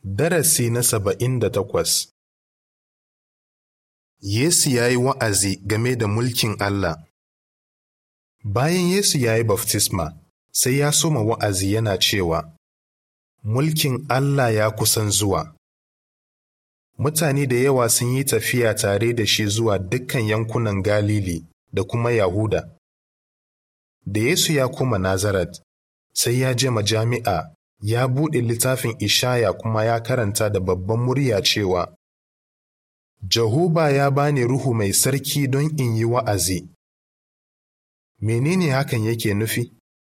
Darasi na saba'in da takwas Yesu ya yi wa'azi game da mulkin Allah Bayan Yesu ya yi baftisma, sai ya soma wa'azi yana cewa, Mulkin Allah ya kusan zuwa. Mutane da yawa sun yi tafiya tare da shi zuwa dukkan yankunan Galili da kuma Yahuda. Da Yesu ya koma Nazaret, sai ya je majami'a ya buɗe littafin Ishaya kuma ya karanta da babban murya cewa, Jehoba ya bani Ruhu mai sarki don in yi wa'azi. Menene hakan yake nufi?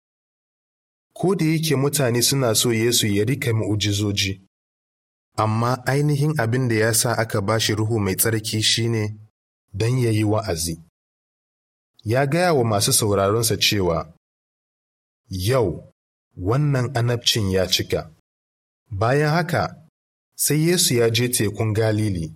Ko da yake mutane suna so Yesu ya rika mu'ujizoji, amma ainihin abin da ya sa aka ba shi Ruhu mai tsarki shine don ya yi wa'azi. Ya gaya wa masu sauraronsa cewa, Yau, wannan anabcin ya cika. Bayan haka, sai Yesu ya je tekun Galili.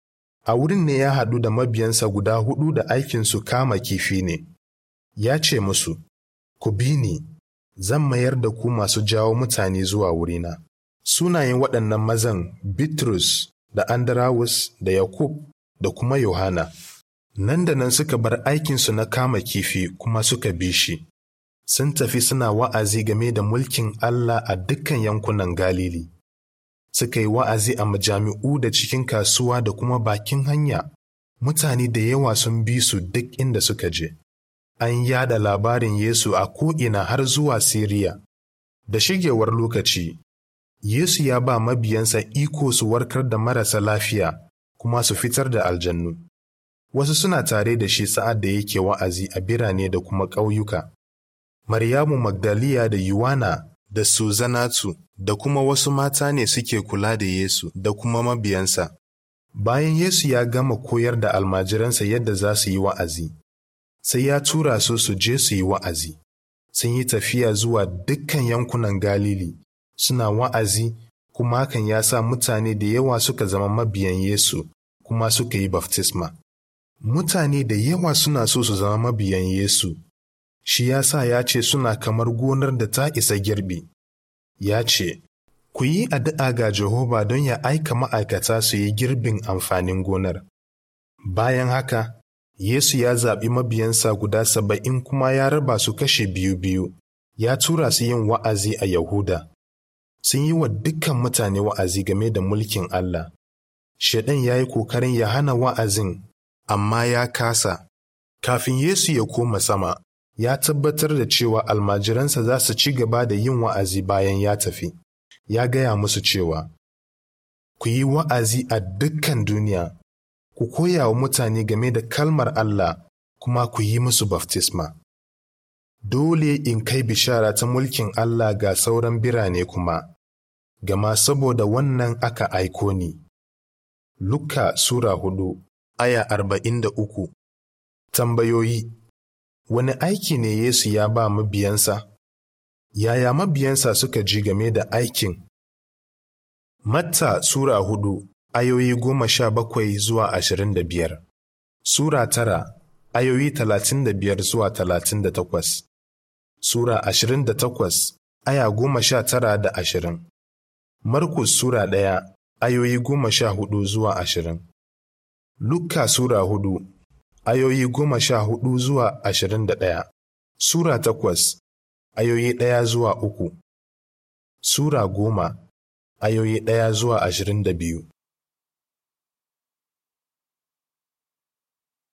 A wurin ne ya haɗu da mabiyansa guda huɗu da aikinsu kama kifi ne. Ya ce musu, Ku bi ni, zan mayar da ku masu jawo mutane zuwa wurina. Sunayen waɗannan mazan Bitrus da Andarawus da Yakub da kuma Yohana. Nan da nan suka bar aikinsu na kama kifi kuma suka bi shi. Sun tafi suna wa'azi game da mulkin Allah a dukkan yankunan Galili. Suka yi wa'azi a majami'u da cikin kasuwa da kuma bakin hanya. Mutane da yawa sun bi su duk inda suka je. An yada labarin Yesu a ko'ina har zuwa Siriya. Da shigewar lokaci, Yesu ya ba mabiyansa iko su warkar da marasa lafiya kuma su fitar da aljannu. Wasu suna tare da shi sa'ad da yake wa'azi a birane da kuma ƙauyuka. Maryamu Magdaliya da Yuwana da Suzanatu da kuma wasu mata ne suke kula da Yesu da kuma mabiyansa. Bayan Yesu ya gama koyar da almajiransa yadda za su yi wa'azi, sai ya tura su su je su yi wa'azi. Sun yi tafiya zuwa dukkan yankunan Galili, suna wa'azi kuma hakan ya sa mutane da yawa suka zama mabiyan Yesu kuma suka yi baftisma. Mutane da yawa suna so su zama mabiyan Yesu, shi ya sa ya ce suna kamar gonar da ta isa girbi. Ya ce, Ku yi addu'a ga Jehova don ya aika ma'aikata su yi girbin amfanin gonar. Bayan haka, Yesu ya zaɓi mabiyansa guda saba'in kuma ya raba su kashe biyu-biyu, ya tura su yin wa'azi a Yahuda. Sun yi wa dukkan mutane wa'azi game da mulkin Allah. Shaiɗan ya yi ƙoƙarin ya hana wa'azin, amma ya kasa. Kafin Yesu ya koma sama, ya tabbatar da cewa almajiransa za su ci gaba da yin wa'azi bayan ya tafi. Ya gaya musu cewa, Ku yi wa'azi a dukkan duniya, ku koya wa mutane game da kalmar Allah kuma ku yi musu baftisma. Dole in kai bishara ta mulkin Allah ga sauran birane kuma, gama saboda wannan aka aiko ni. Luka Sura hudu, aya arba'in da uku Tambayoyi Wani aiki ne Yesu ya ba mabiyansa? Yaya mabiyansa suka ji game da aikin? Matta Sura hudu, ayoyi goma sha bakwai zuwa ashirin da biyar. Sura tara, ayoyi talatin da biyar zuwa talatin da takwas. Sura ashirin da takwas, aya goma sha tara da ashirin. Markus Sura ɗaya, ayoyi goma sha hudu zuwa ashirin. Luka Sura hudu, ayoyi goma sha hudu zuwa ashirin da ɗaya. Sura takwas, ayoyi ɗaya zuwa uku. Sura goma, ayoyi ɗaya zuwa ashirin da biyu.